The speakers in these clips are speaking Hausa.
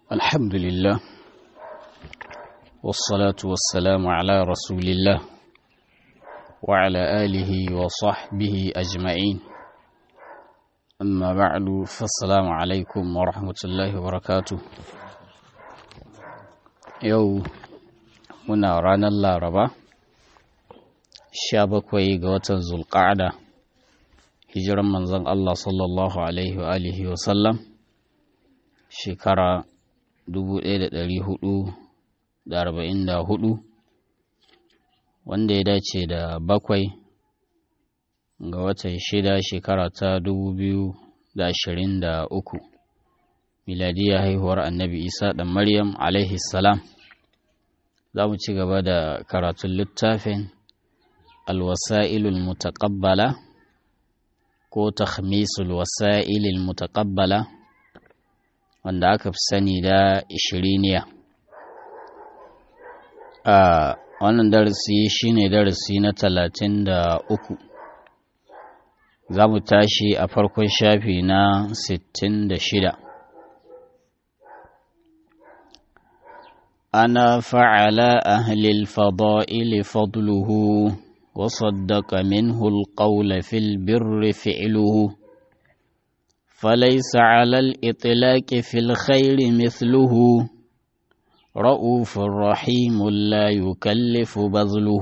الحمد لله والصلاة والسلام على رسول الله وعلى آله وصحبه أجمعين أما بعد فالسلام عليكم ورحمة الله وبركاته يو منا رانا الله ربا شابكوي قوة ذو القعدة hijiran manzon Allah sallallahu Alaihi wa alihi wa sallam shekara 1444 wanda ya dace da bakwai ga watan shida shekara ta 2023 miladiya haihuwar annabi isa ɗan maryam alaihi salam za mu ci gaba da karatun littafin alwasa'ilul mutaqabbala ko takhmisul wasa'ilil mutaqabbala wanda aka fi sani da ishiriniya a wannan darasi shine darasi na talatin da uku za mu tashi a farkon shafi na sittin da shida ana fa'ala ahlil fada'ili fadluhu وصدق منه القول في البر فعله فليس على الإطلاق في الخير مثله رؤوف رحيم لا يكلف بذله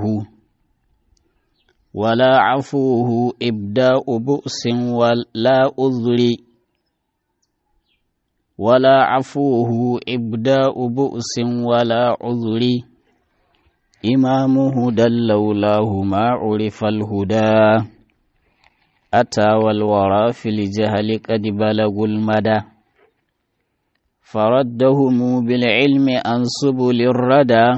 ولا عفوه إبداء بؤس ولا أذر ولا عفوه إبداء بؤس ولا عذر إمام هدى لولاه ما عرف الهدى أتى والورى في الجهل قد بلغوا المدى فردهم بالعلم عن سبل الردى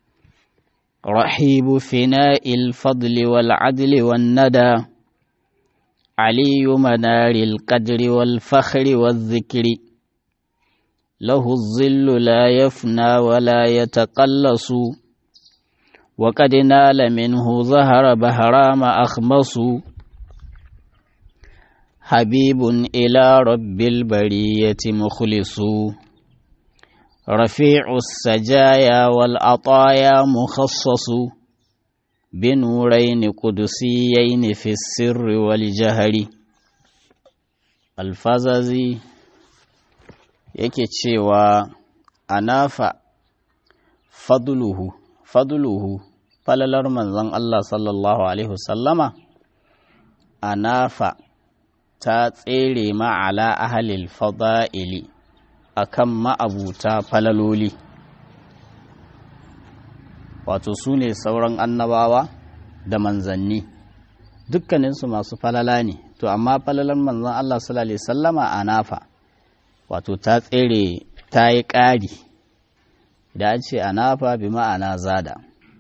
رحيب فناء الفضل والعدل والندى علي منار القدر والفخر والذكر له الظل لا يفنى ولا يتقلص وقد نال منه ظهر بهرام أخمص حبيب إلى رب البرية مخلص رفيع السجايا والعطايا مخصص بنورين قدسيين في السر والجهر الفزازي yake cewa anafa fadluhu fadluhu falalar manzon Allah sallallahu Alaihi wasallama a nafa ta tsere ma'ala ahalil fada'ili a kan ma'abuta falaloli wato su ne sauran annabawa da manzanni dukkaninsu masu falala ne to amma falalar manzon Allah sallallahu Alaihi wasallama a nafa wato ta tsere ta yi ƙari da an ce anafa bi ma'ana zada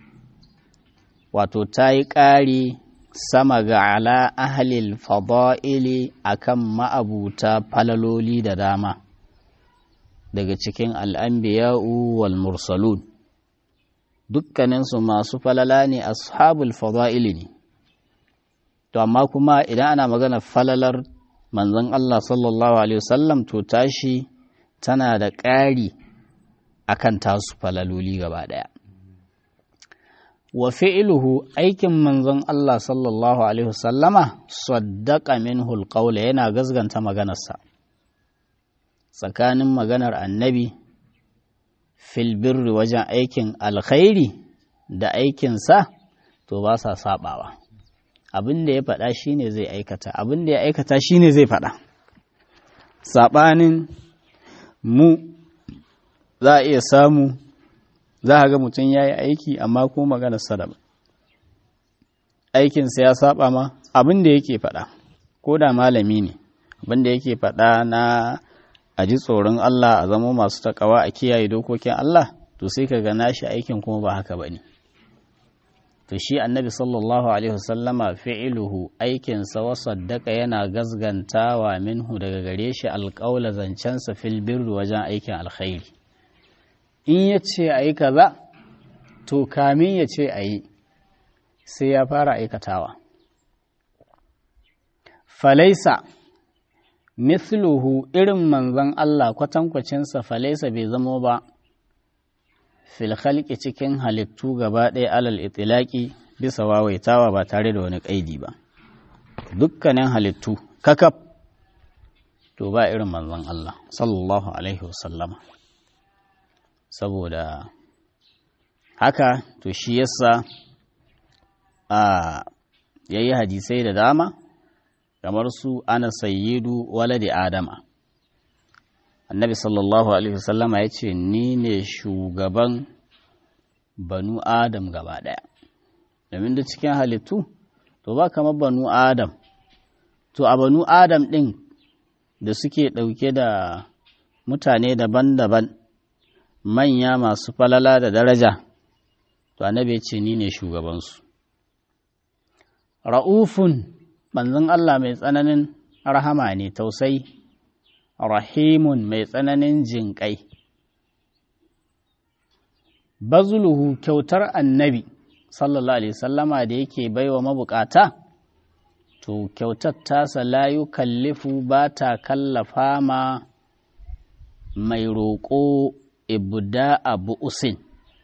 wato ta yi ƙari sama ga ala ahalil fada'ili akan ma'abuta falaloli da dama daga cikin al'ambiya'u wal mursalun dukkaninsu masu falala ne ashabul fada'ili ne to amma kuma idan ana magana falalar manzon Allah sallallahu alaihi wasallam to tashi tana da ƙari akan tasu falaloli gaba ɗaya. Wa fi'iluhu aikin manzon Allah sallallahu Alaihi wasallama saddaƙa min hulƙaula yana gazganta maganarsa, tsakanin maganar annabi filbirri wajen aikin alkhairi da aikinsa to ba sa saɓawa. Abin da ya faɗa shi ne zai aikata, abin da ya aikata shi ne zai faɗa. Saɓanin mu za a iya samu za a ga mutum ya yi aiki amma ko maganar sadaba aikinsa ya saba ma abin da yake faɗa ko da malami ne abin da yake faɗa na a ji tsoron Allah a zama masu takawa a kiyaye dokokin Allah to sai ka gana shi aikin kuma ba haka ba ne to shi annabi sallallahu alaihi wasallama fi'iluhu aikinsa wa saddaka yana gazgantawa minhu daga gare shi alƙaula zancensa fil birri wajen aikin alkhairi in ya ce a yi kaza to kamin ya ce a yi sai ya fara aikatawa falaisa mithluhu irin manzon Allah kwatankwacinsa falaisa bai zamo ba fil khalqi cikin halittu gaba ɗaya alal itilaki bisa wawaitawa ba tare da wani ƙaidi ba dukkanin halittu kakaf to ba irin manzon Allah sallallahu alaihi wasallama saboda haka to shi yasa a yayi hadisai da dama kamar su ana sayyidu waladi adama annabi sallallahu alaihi wasallama ya ce ni ne shugaban banu adam gaba ɗaya domin da cikin halittu to ba kamar banu adam to a banu adam ɗin da suke ɗauke da mutane daban-daban manya masu falala da daraja to annabi ya ce ni ne shugabansu ra'ufun manzon Allah mai tsananin rahama ne tausayi rahimun mai tsananin jinƙai bazuluhu kyautar annabi sallallahu alaihi sallama da yake baiwa mabukata to kyautar tasa layu kallifu ba ta kallafa ma mai roƙo ibda abu usin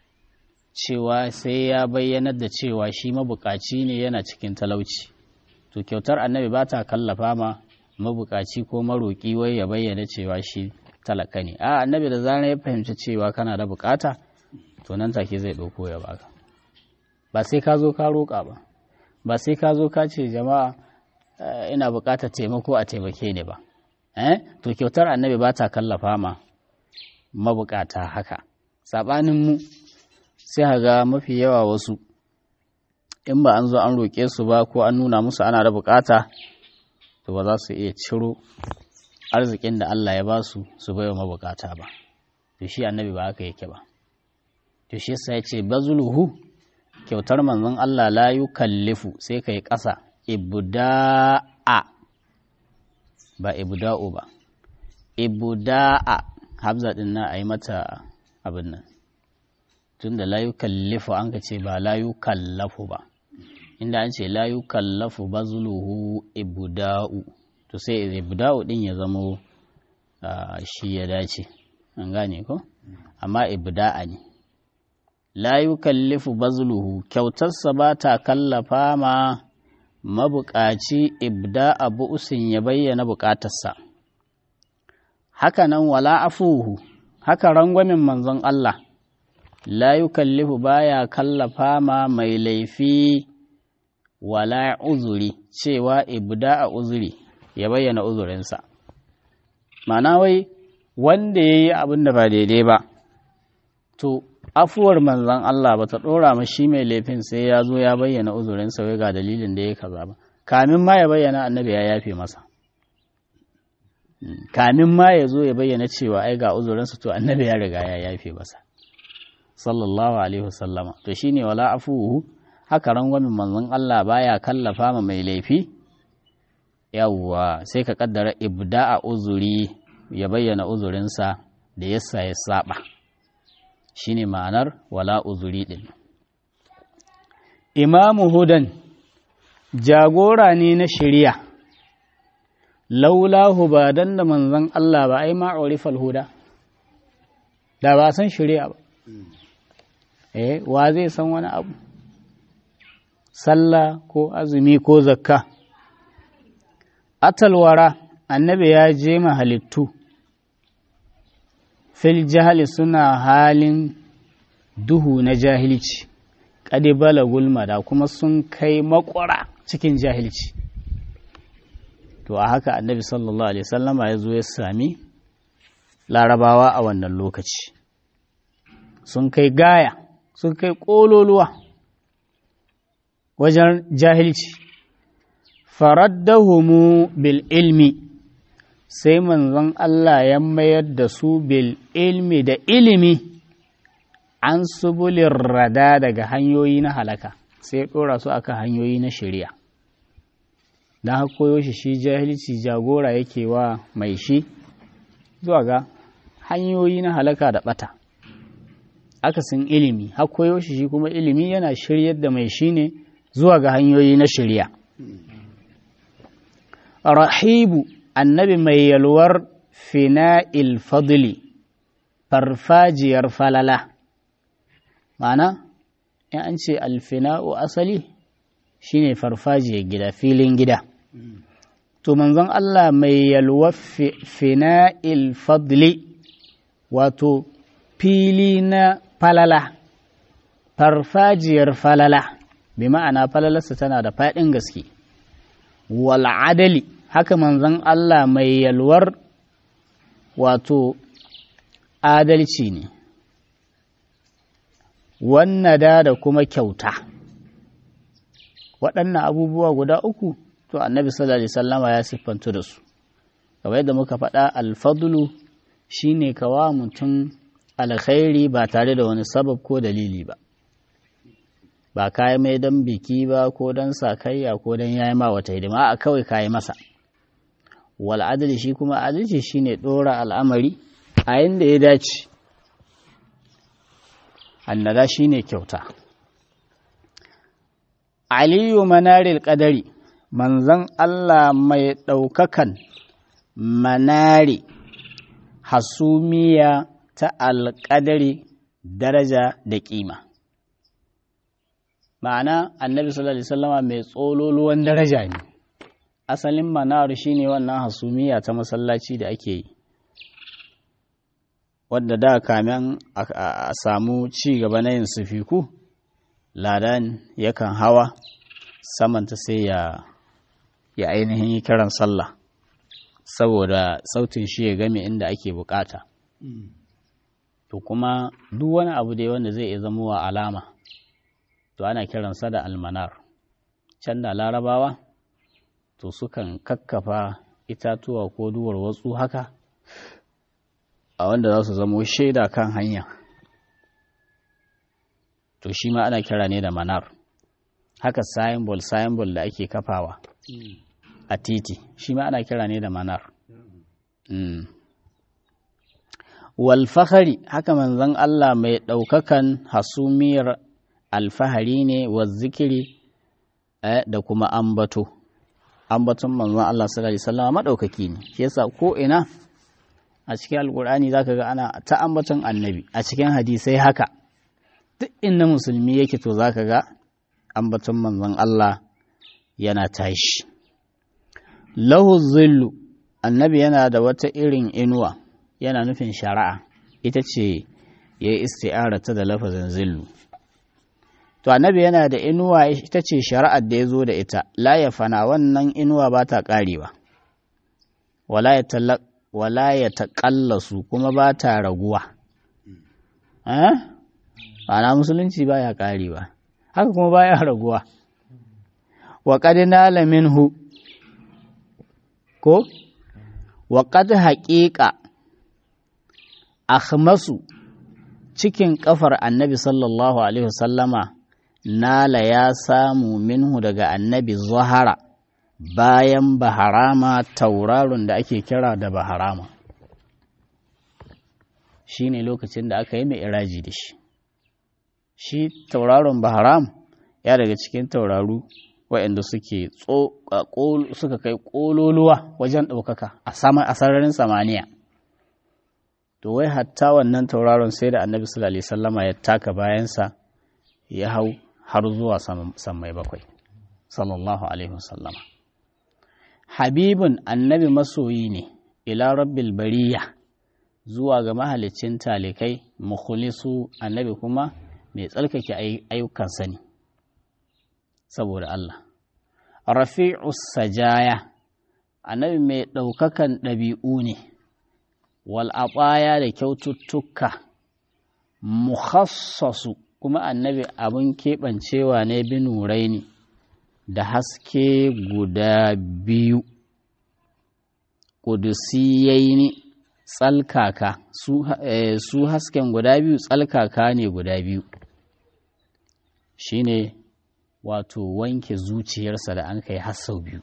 cewa sai ya bayyanar da cewa shi mabukaci ne yana cikin talauci to kyautar annabi ba ta kallafa ma mabukaci ko maroƙi wai ya bayyana cewa shi talaka ne a annabi da zarar ya fahimci cewa kana da bukata to nan take zai ɗauko ya baka ba sai ka zo ka roƙa ba ba sai ka zo ka ce jama'a ina buƙatar taimako a taimake ni ba eh to kyautar annabi ba ta kallafa ma mabukata haka saɓanin mu sai ga mafi yawa wasu in ba an zo an roƙe su ba ko an nuna musu ana da bukata to ba za su iya ciro arzikin da Allah ya ba su su baiwa mabukata ba to shi annabi ba haka yake ba to shi yasa ya ce bazuluhu kyautar manzon Allah la yukallifu sai kai ƙasa ibda'a ba ibda'u ba ibda'a habza din na ayi mata abin nan tunda la yukallifu an ka ce ba la yukallafu ba inda an ce la yukallafu bazluhu ibda'u to sai ibda'u din ya zamo shi ya dace an gane ko amma ibda'a ne la yukallifu bazluhu kyautarsa ba ta kallafa ma mabukaci ibda'a bu'usin ya bayyana bukatarsa haka nan wala afuhu haka rangwamin manzon Allah la yukallifu baya kallafa ma mai laifi wala uzuri cewa ibda a uzuri ya bayyana uzurinsa mana wai wanda ya yi abin da ba daidai ba to afuwar manzan Allah ba ta ɗora ma shi mai laifin sai ya zo ya bayyana uzurinsa wai ga dalilin da ya kaza ba kamin ma ya bayyana annabi ya yafe masa kamin ma ya zo ya bayyana cewa ai ga uzurinsa to annabi ya riga ya yafe masa sallallahu alaihi wasallama to shine wala afuhu haka rangwamin manzon Allah baya kallafa ma mai laifi yawwa sai ka kaddara ibda'a uzuri ya bayyana uzurinsa da yasa ya saba shine ma'anar wala uzuri din imamu hudan jagora ne na shari'a laulahu ba dan da manzon Allah ba ai ma'urifal huda da ba san shari'a ba eh wa zai san wani abu sallah ko azumi ko zakka atalwara annabi ya je halittu fil jahali suna halin duhu na jahilci kadi balagul da kuma sun kai makwara cikin jahilci to a haka annabi sallallahu alaihi sallama ya zo ya sami larabawa a wannan lokaci sun kai gaya sun kai ƙololuwa wajen jahilci faraddahumu bil ilmi sai manzon Allah ya mayar da su bil ilmi da ilimi an subulin rada daga hanyoyi na halaka sai ɗora su aka hanyoyi na shari'a don haka koyo shi shi jahilci jagora yake wa mai shi zuwa ga hanyoyi na halaka da ɓata akasin ilimi har koyo shi shi kuma ilimi yana shiryar da mai shi ne zuwa ga hanyoyi na shirya rahibu annabi mai yalwar fina'il fadli farfajiyar falala ma'ana in an ce alfina'u asali shine farfajiyar gida filin gida to manzon Allah mai yalwar fina'il fadli wato fili na falala farfajiyar falala bi ma'ana falalarsa tana da faɗin gaske wal adali haka manzon Allah mai yalwar wato adalci ne wannada da kuma kyauta waɗannan abubuwa guda uku to annabi sallallahu alaihi wasallama ya siffantu da su kamar yadda muka faɗa alfadlu shine kawa mutum alkhairi ba tare da wani sabab ko dalili ba ba kayi mai don biki ba ko don sakayya ko don yayi ma wata hidima a kawai kayi masa wal adali shi kuma adalci shine ɗora al'amari a yanda ya dace annada shine kyauta aliyu manaril qadari manzon Allah mai ɗaukakan manari hasumiya ta alƙadari daraja da ƙima ma'ana annabi sallallahu alaihi wasallama mai tsololuwan daraja ne asalin manar shine wannan hasumiya ta masallaci da ake yi wadda da kamen a samu ci gaba na yin sufiku ladan yakan hawa samanta sai ya ya ainihin yi kiran sallah saboda sautin shi ya game inda ake bukata to kuma duk wani abu dai wanda zai iya zama wa alama to ana kiransa da almanar can da larabawa to sukan kakkafa itatuwa ko duwar watsu haka a wanda za su zamo shaida kan hanya to shi ma ana kira ne da manar haka symbol symbol da ake kafawa a titi shi ma ana kira ne da manar walfahari haka manzon Allah mai ɗaukakan hasumiyar alfahari ne wa zikiri da kuma ambato ambaton manzon Allah sallallahu alaihi wasallam madaukaki ne shi yasa ko ina a cikin alkur'ani zaka ga ana ta ambaton annabi a cikin hadisai haka duk inda musulmi yake to zaka ga ambaton manzon Allah yana tashi lahu zillu annabi yana da wata irin inuwa yana nufin shari'a ita ce ya yi isti'arata da lafazin zillu to annabi yana da inuwa ita ce shari'ar da ya zo da ita la ya fana wannan inuwa ba ta ƙarewa wala ya taƙallasu kuma ba ta raguwa ana musulunci ba ya ƙarewa haka kuma ba ya raguwa wa ƙadina minhu ko wa ƙad haƙiƙa akhmasu cikin ƙafar annabi sallallahu alaihi wasallama nala ya samu minhu daga annabi zahara bayan baharama tauraron da ake kira da baharama shi ne lokacin da aka yi mai iraji da shi shi tauraron baharam ya daga cikin tauraru waɗanda suke suka kai ƙololuwa wajen ɗaukaka a sararin samaniya to wai hatta wannan tauraron sai da annabi sallallahu alaihi sallama ya taka bayansa ya hau har zuwa sammai bakwai sallallahu alaihi wasallama habibun annabi masoyi ne ila rabbil bariya zuwa ga mahalicin talikai mukhlisu annabi kuma mai tsarkake ayyukansa ne saboda Allah rafi'us sajaya annabi mai ɗaukakan ɗabi'u ne wal'aɓaya da kyaututtuka mukhassasu kuma annabi abin keɓancewa ne binurai ne da haske guda biyu ƙudusiyai ne tsalkaka su hasken guda biyu tsalkaka ne guda biyu shine wato wanke zuciyarsa da an kai hassau biyu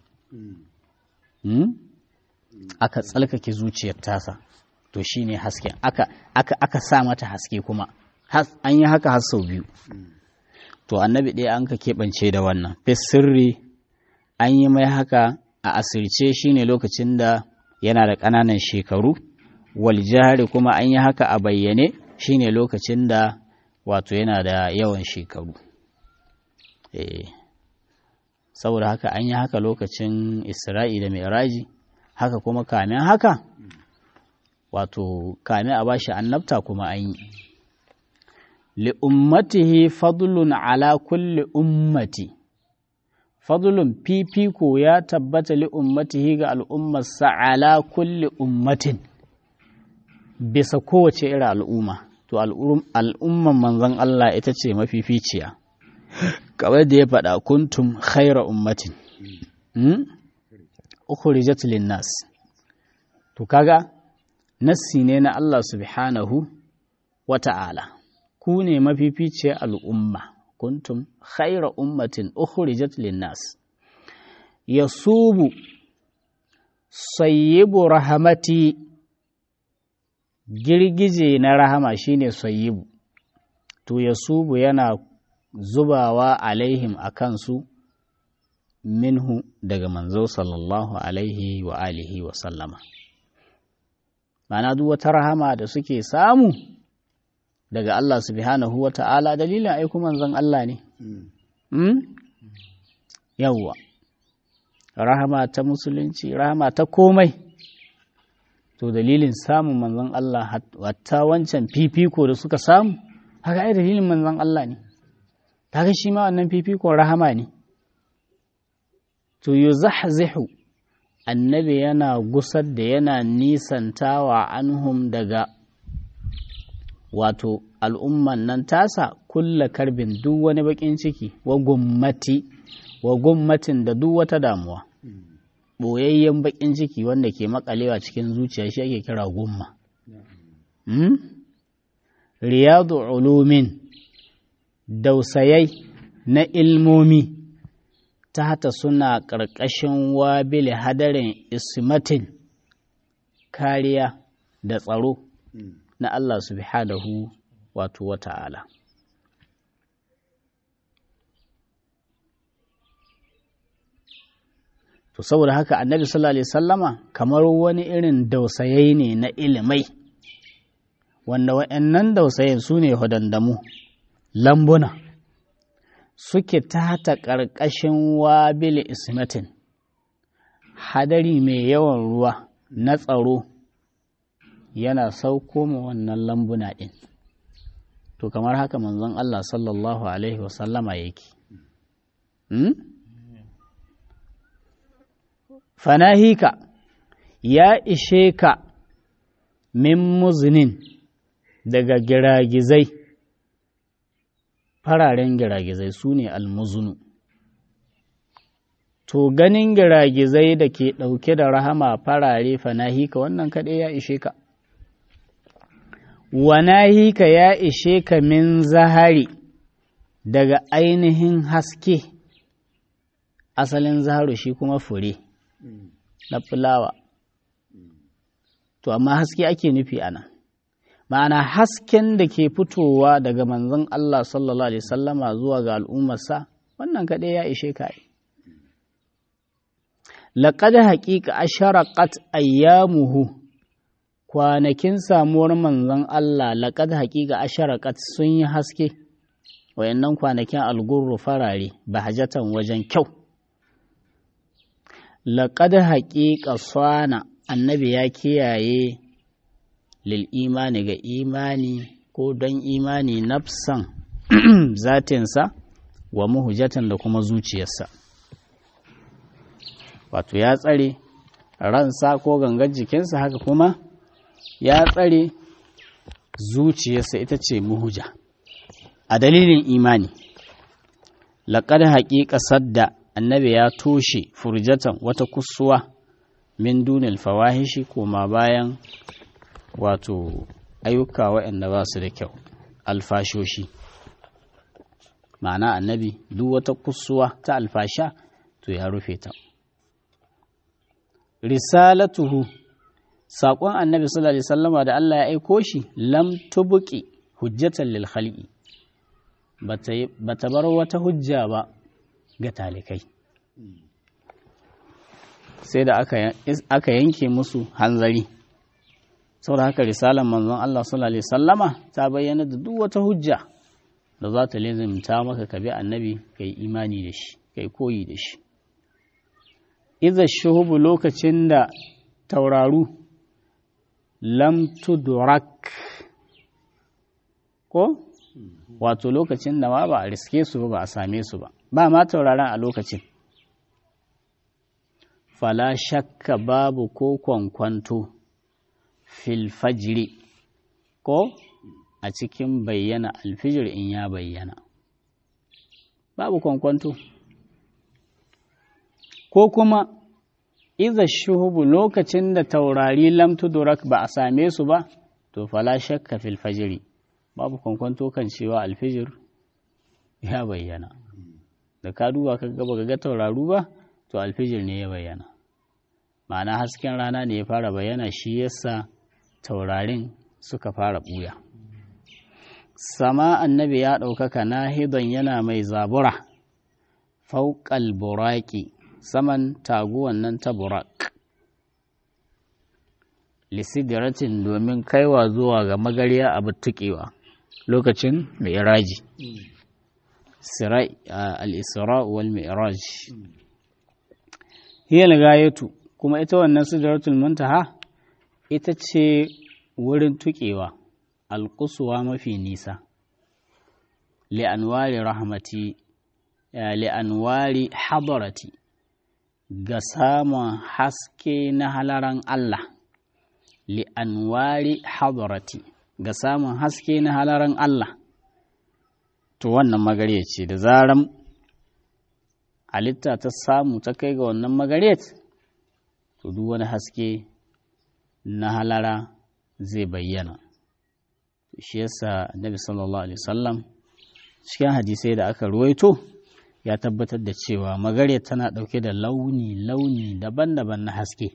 aka tsalkake zuciyar tasa to shi ne hasken aka, aka, aka sa mata haske kuma an yi haka har sau biyu to annabi ɗaya an ka keɓance da wannan sirri an yi mai haka a asirce shi ne lokacin da yana da ƙananan shekaru wal jahari kuma an yi haka a bayyane shine lokacin da wato yana da yawan shekaru eh saboda haka an yi haka lokacin isra'i da mi'raji haka kuma kamin haka wato kamin a bashi annabta kuma an yi li'ummatihi fadlun ala kulli ummati fadlun fifiko ya tabbata li'ummatihi ga al'ummarsa ala kulli ummatin bisa kowace irin al'umma to al'umman manzon Allah ita ce mafificiya kamar da ya faɗa kuntum khaira ummatin ukhrijat linnas to kaga nassi ne na Allah subhanahu wa ta'ala ku ne mafificiyar al'umma kuntum khaira ummatin ukhrijat linnas yasubu sayyibu rahamati girgije na rahama shine sayyibu to yasubu yana zubawa alaihim a kansu minhu daga manzo sallallahu alaihi wa alihi wa sallama ma'ana duk wata rahama da suke samu daga Allah subhanahu wa ta'ala dalilin aiku manzon Allah ne yawwa rahama ta musulunci rahama ta komai to dalilin samun manzon Allah hatta wancan fifiko da suka samu haka ai dalilin manzon Allah ne kaga shi ma wannan fifikon rahama ne to yuzahzihu annabi yana gusar da yana nisantawa anhum daga wato al'umman nan tasa kulla karbin duk wani bakin ciki wa gummati wa gummatin da duk wata damuwa ɓoyayyen bakin ciki wanda ke makalewa cikin zuciya shi ake kira gumma riyadu ulumin dausayai na ilmomi ta hata suna ƙarƙashin wabili hadarin ismatin kariya da tsaro na Allah subhanahu wato wata'ala. To saboda haka annabi sallallahu Alaihi sallama kamar wani irin dausayai ne na ilimai, wanda wa'yannan dausayin su ne hudandamu, lambuna, suke tata ƙarƙashin wabili ismatin, hadari mai yawan ruwa na tsaro. yana sauko ma wannan lambuna ɗin to kamar haka manzon Allah sallallahu Alaihi wasallama yake fanahika ya ishe ka min muzinin daga giragizai fararen giragizai su ne almuzunu to ganin giragizai da ke ɗauke da rahama farare fanahika wannan kaɗai ya ishe ka wanahika ya ishe ka min zahari daga ainihin haske asalin zaharu shi kuma fure na fulawa to amma haske ake nufi ana ma'ana hasken da ke fitowa daga manzon Allah sallallahu alaihi sallama zuwa ga al'ummarsa wannan kaɗai ya ishe ka yi laƙad haƙiƙa asharaqat ayyamuhu kwanakin samuwar manzon Allah laƙad haƙiƙa asharaqat sun yi haske wayannan kwanakin algurru farare bahajatan wajen kyau laƙad haƙiƙa sana annabi ya kiyaye lil imani ga imani ko don imani nafsan zatinsa wa muhujatan da kuma zuciyarsa wato ya tsare ransa ko gangar jikinsa haka kuma ya tsare zuciyarsa ita ce muhuja a dalilin imani laƙar haƙiƙa sadda annabi ya toshe furjatan wata kusuwa min dunil fawahishi koma bayan wato ayyuka waɗanda ba su da kyau alfashoshi ma'ana annabi duk wata kusuwa ta alfasha to ya rufe ta risalatuhu saƙon annabi sallallahu alaihi wasallama da Allah ya aiko shi lam tubuki hujjatan lil khalqi bata bar wata hujja ba ga talikai sai da aka yanke musu hanzari saboda haka risalar manzon Allah sallallahu alaihi sallama ta bayyana da duk wata hujja da za ta lizimta maka ka bi annabi kai imani da shi kai koyi da shi iza shuhubu lokacin da tauraru lam tudrak ko wato lokacin da ma ba a riske su ba a same su ba ba ma tauraron a lokacin fala shakka babu ko kwankwanto fil fajri ko a cikin bayyana alfijir in ya bayyana babu kwankwanto ko kuma iza shuhubu lokacin da taurari lamtudurak ba a same su ba to fala shakka fil fajri babu kwankwanto kan cewa alfijir ya bayyana da ka duba ka gaba ga tauraru ba to alfijir ne ya bayyana ma'ana hasken rana ne ya fara bayyana shi yasa taurarin suka fara buya sama annabi ya ɗaukaka nahidon yana mai zabura fauƙal buraki saman taguwan nan ta burak lisidiratin domin kaiwa zuwa ga magariya a tuƙewa lokacin mai iraji al-isra wal mi'raj hiya al kuma ita wannan sidratul muntaha ita ce wurin tuƙewa alƙusuwa mafi nisa li'anwari rahmati li'anwari hadarati ga samun haske na halaran Allah li'anwari hadarati ga samun haske na halaran Allah to wannan magare ce da zaran halitta ta samu ta kai ga wannan magaret to duk wani haske na halara zai bayyana shi yasa annabi sallallahu alaihi wasallam cikin hadisai da aka ruwaito ya tabbatar da cewa magare tana ɗauke da launi-launi daban-daban na haske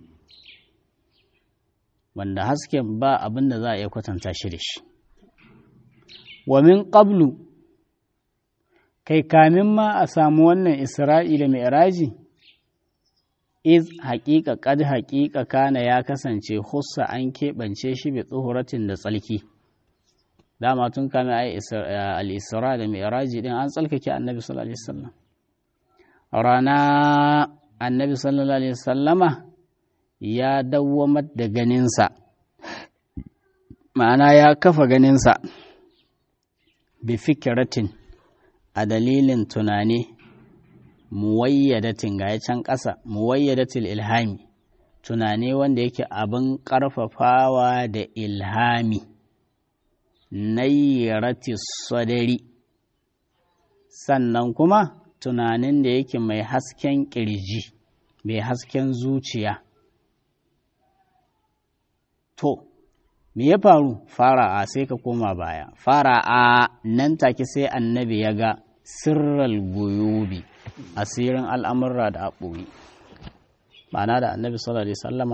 wanda hasken ba abin da za a iya kwatanta shi da shi wa min qablu kai kamin ma a samu wannan isra'ila mai iraji iz haƙiƙa ƙad haƙiƙa kana ya kasance hussa an keɓance shi bi tsohoratin da tsalki dama tun kame ai al-isra da mi'raji din an tsalkake annabi sallallahu alaihi wasallam rana annabi sallallahu alaihi wasallama ya dawwamar da ganinsa ma'ana ya kafa ganinsa bi fikiratin a dalilin tunani muwayyadatin ga can ƙasa muwayyadatil ilhami tunani wanda yake abin ƙarfafawa da ilhami nayyarati sadari sannan kuma tunanin da yake mai hasken ƙirji mai hasken zuciya to me ya faru fara a sai ka koma baya fara a nan take sai annabi ya ga sirral guyubi asirin al'amurra da aɓoyi ma'ana da annabi sallallahu alaihi sallama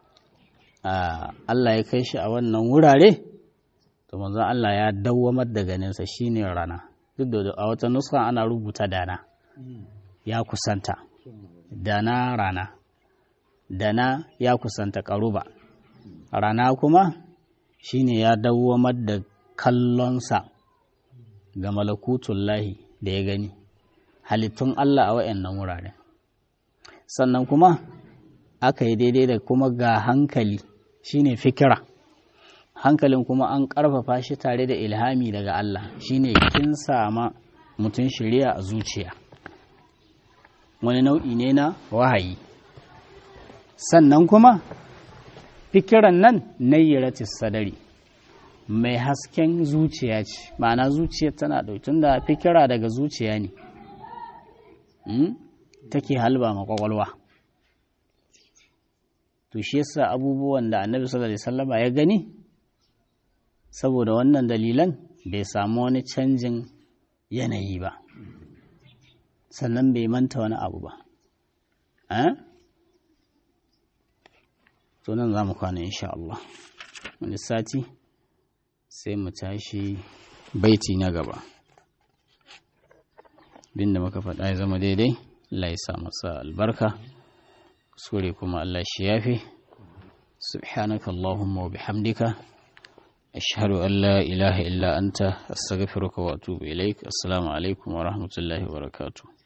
Allah ya kai shi a wannan wurare to manzon Allah ya dawwamar da ganinsa shine rana duk da a wata nuska ana rubuta dana ya kusanta dana rana dana ya kusanta karuba rana kuma shine ya dawwamar da kallonsa ga malakutullahi da ya gani halittun Allah a wayannan wuraren sannan kuma aka yi daidai da kuma ga hankali shine fikira hankalin kuma an ƙarfafa shi tare da ilhami daga Allah shine kin sama mutum shirya a zuciya wani nau'i ne na wahayi sannan kuma fikiran nan nayyaratis sadari mai hasken zuciya ce ma'ana zuciya tana ɗautun da fikira daga zuciya ne take halba ma kwakwalwa to shi yasa abubuwan da annabi sallallahu alaihi wasallama ya gani saboda wannan dalilan bai samu wani canjin yanayi ba sannan bai manta wani abu ba to nan za mu kwana insha Allah wani sati sai mu tashi baiti na gaba bin da muka faɗa ya zama daidai Allah ya sa masa albarka kuskure kuma Allah shi yafi subhanaka allahumma wa bihamdika ashhadu an la ilaha illa anta astaghfiruka wa atubu ilaik assalamu alaikum wa rahmatullahi wa barakatuh